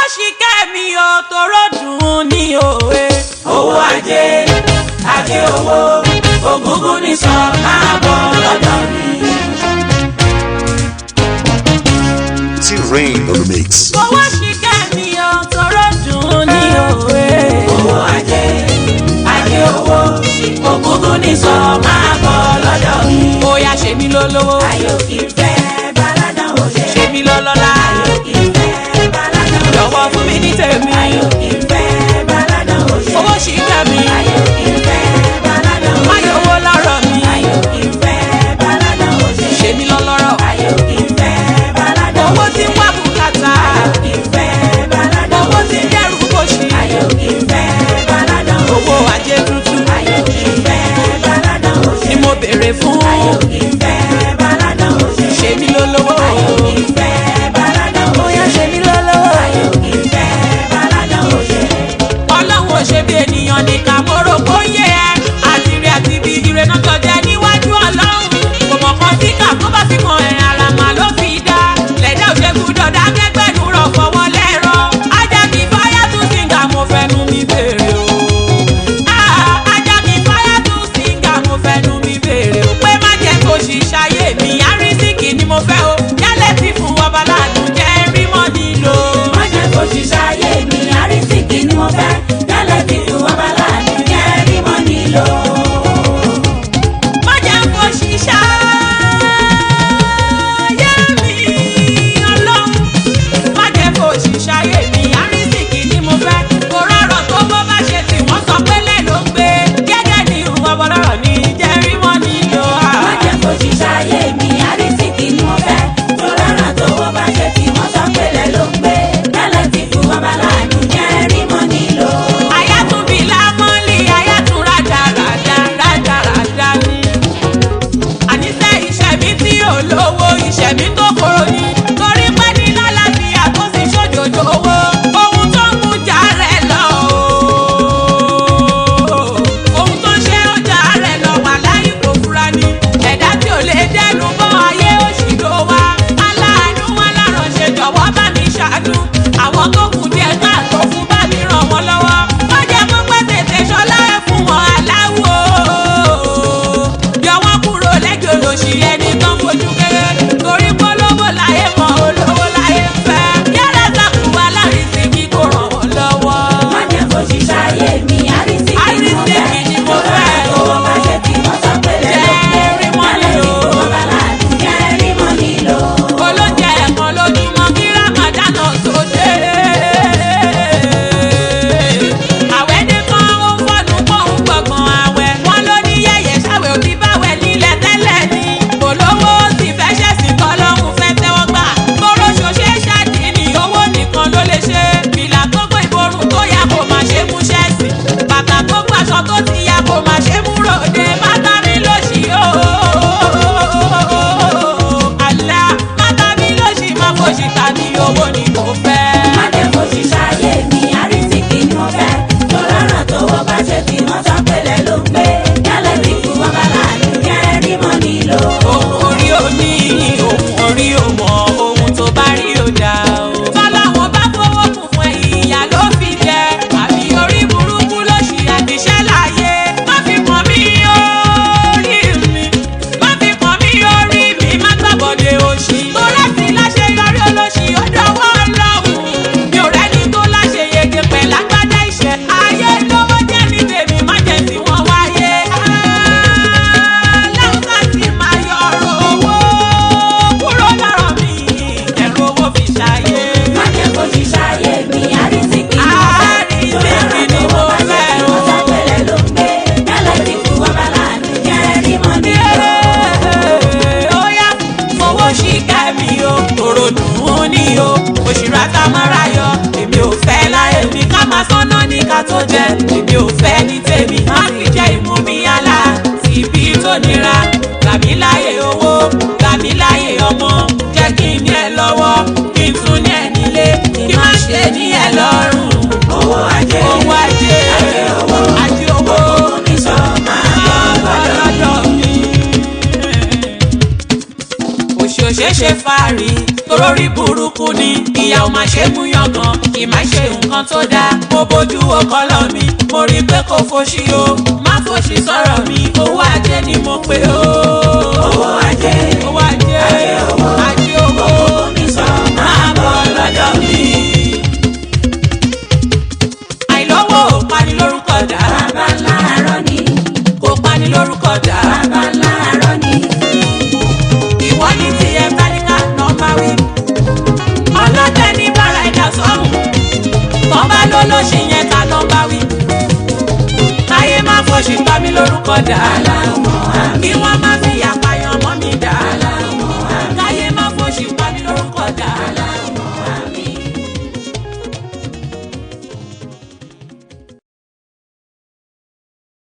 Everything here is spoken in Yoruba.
ṣì kẹ́mi o tóró dùn ní òwe. owó ajé ajé owó ògúngún ní sọ máa bọ̀ lọ́dọ̀ mi. T-Rain on the mix. owó ṣì kẹ́mi o tóró dùn ní òwe. owó ajé ajé owó ògúngún ní sọ máa bọ̀ lọ́dọ̀ mi. bóyá ṣe mí lólówó ayò kì í fẹ́ baládàn òṣè. ṣe mí lọ́lọ́lá ayò kì í fẹ́ baládàn òṣè. jọ̀wọ́ fún mi ní tèmi. ayò kì í fẹ́ baládàn òṣè. owó ṣì kẹ́mi ayò kì í fẹ́ baládàn òṣè. máyọ̀ owó lọ́rọ̀ mi ayò kì í fẹ́ baládàn òṣè. ṣe mí lọ́lọ́rọ̀. ayò kì í fẹ́ baládàn owó òṣè. tí ń wá bùkátà ayò kì í fẹ́ baládàn owó òṣè. tí ń dẹ́rù kòṣì ayò kì í fẹ́ baládàn òṣè. owó ajé tuntun ayò kì í fẹ́ baládàn òṣè. ni mo béèrè fún ayò kì í fẹ́ baládàn òṣè. ṣe mí lólówó. ayò kì í fẹ́ baládàn òṣè. bóyá ṣe mí lólówó. ayò kì í fẹ́ baládàn òṣè. ọlọ́run ò ṣe bí ènìyàn nìkan mo rò kó yé ẹ àti rí àti bí ire náà jọjẹ níwájú ọlọ́run kò mọ̀ kan tí kà tó bá fi kan ẹ̀ ara mà ló fi dá lẹ́dá ò ṣe gbúdọ̀ dá kẹ́gbẹ́nu rọ̀ fọwọ́ lẹ́rọ ajá mi fáyà tún síngà mo fẹ́nu mi béèrè o Ah, ajá mi fáyà tún síngà mo fẹ́nu mi béèrè o pé má jẹ́ kó ṣiṣayé mi àrísìkì ni mo fẹ́ o yálẹ̀ tí fún ọba ládùn jẹ́ rí mọ́ nílò. má jẹ́ kó ṣiṣẹ́ ayé mi àrísìkí ni mo fẹ́ yálẹ̀ tí fún wa bá láàánú jẹ́ rí mọ́ nílò. má jẹ́ kó ṣiṣẹ́ ayé mi ọlọ́run má jẹ́ kó ṣiṣẹ́ ayé mi àrísìkì ni mo fẹ́ kó rọrọ̀ tó bó bá ṣe tí wọ́n sọ pé lẹ́ ló ń gbé gẹ́gẹ́ ní ìwọ bọ́lọ́rọ̀ ní jẹ́rí mọ́ nílò má jẹ́ kó ṣiṣẹ́ ayé mi àrísìkí ni mo fẹ́ tó rárá tó wọ́n bá ṣe tí wọ́n sọ pé lẹ́ ló ń gbé yálẹ̀ tí fún wa bá láàánú jẹ́ rí mọ́ nílò. ayátúbí lámọ́lì ayátún rádaràdá rádaràdá ni àníṣe ìṣẹ̀mí tí ò lówó ìṣẹ̀mí tó kóró ni torí pé ní lálàáfíà tó sì ṣòjòjò owó ohun tó ń mú jà rẹ̀ lọ o ohun tó ń ṣe ó jà rẹ̀ lọ wà láyé kò fura ni ẹ̀dá tí ò lè dẹnu bọ́ ayé òṣì ló wá aláàánú wọn láránṣẹ́ jọ̀wọ́ bá mi ṣàánú àwọn tó kù díẹ̀ káàtó fún bá mi ràn wọ́n lọ́wọ́ wọ́n jẹ́ kó pẹ́ tètè ṣọlá ẹ̀ fún wọn aláwo yọ wọ́n kúrò lẹ́jọ́ lòṣì ẹni tán fojú kéré torí polówó láyé mọ́ olówó láyé fẹ́ yàrá sàkú alárísí kí kò ràn wọ́n lọ́wọ́. má jẹ́ kó ṣiṣẹ́ ayé mi àrísìkí ni mo fẹ́ Àrísìkí ni mo tó rárá fẹ́. tó wọ́n bá ṣe tí wọ́n sọ pé lẹ́ ló ń gbé Jẹ́ rí mọ́ yálẹ̀ tí nílò. fún wa bá láàánú jẹ́ rí mọ́ nílò. olóúnjẹ ẹ̀kan lójúmọ́ kí ramadan tó dé. àwẹ̀ dé kan ó fọ́nù pọ̀ ń gbọ̀ngàn àwẹ̀ wọn ló ní yẹ̀yẹ̀ ṣàwẹ̀ òbí báwẹ̀ nílẹ̀ tẹ́lẹ̀ ni. olówó sì fẹ́ ṣẹ̀sìn kọ́ lọ́hùn fẹ́ tẹ́wọ́ gbà. tóró ṣoṣẹ́ ṣáàtì ní owó nìkan ló lè ṣe. fìlà tó gbé ìborùn tó yà kó máa ṣe mú ṣẹ́ẹ̀sì. bàtà tó gbàṣọ tó ti yà kó máa ṣe mú ròde. bàtà mi ló ṣì ó. àlá bàtà mi ló ṣì máa fòṣì ta ní owó ni kò fẹ́. má jẹ́ kó ṣiṣẹ́ ayé mi àrísìkí ni mo fẹ́ tó rárá tó wọ́n bá ṣe tí wọ́n sọ pé lẹ́ ló ń gbé yálẹ̀ tí fún wọn bá láàánú jẹ́ rí mọ́ nílò. ohun orí omi ohun orí òmò ohun tó bá rí ó dá o. tọ́láwọn bá fowó kún fún ẹ ìyá ló fi jẹ àbí orí burúkú ló ṣì àdìṣẹ́ láàyè má fi pọ̀n mí orí mi má fi pọ̀n mí orí mi má gbàbọ̀dé òṣì. tó láti láṣeyọrí olóṣì ó dọwọ́ ọlọ́run mi ò rẹ́ni tó láṣeyege pẹ̀lú agbádá ìṣẹ́ ayé lówó jẹ́ ní tèmi má jẹ́ tí wọ́n wáyé. aláwọ̀ ká sì máa yọ ọ̀rọ̀ owó kúrò lọ́rọ̀ mi ẹ̀rọ owó fi ṣàyé. má jẹ́ kó ṣiṣẹ́ ayé mi àrísìkí ni mo fẹ́ tó rárá tó wọ́n bá ṣe tí wọ́n sọ pé lẹ́ ló ń gbé yálẹ̀ tí fún wọn bá láàánú jẹ́ rí mọ́ nílò. Óyá fowó ṣìkà mi o, tòrò dùn ún ní o, òṣìrà tá a máa ra yọ. Èmi ò fẹ́ láyé mi ká máa sọ́nà ní ká tó jẹ. Èmi ò fẹ́ ní tèmi, má fi jẹ́ ìmú mi yálà. Tìbí tó nira, gbà mí láyé owó, gbà mí láyé ọmọ. Jẹ́ kí n ní ẹ lọ́wọ́, kí n tún ní ẹ nílé, kí má ṣe ní ẹ lọ́rùn. owó ajé Owó ajé, ajé owó ajé owó. ògùn ní sọ máa bọ̀ lọ́dọ̀ mi. òṣèṣe fàárì tó torórí burúkú ni ìyá ò máa ṣe mú yangàn kì máa ṣe nǹkan tó dáa mo bójú ọkọlọ mi mo rí i pé kò fòṣì o má fòṣì sọ̀rọ̀ mi owó ajé ni mo pè o. owó ajé owó ajé Ajé owó. ajé owó mi sọ máa bọ̀ lọ́dọ̀ mi. àìlówó ò pani lórúkọ dá bàbá láàárọ̀ ni kò pani lórúkọ dá bàbá láàárọ̀ ni ìwọ ní tiẹ̀ báníkà nọ́mbà wí. ọlọ́tẹ ní bára ẹ̀dá sọ́hùn tọ́ bá ló ló ṣe yẹn ká nọ́mbà wí. káyé má fòṣì pa mí lórúkọ dá aláwọ̀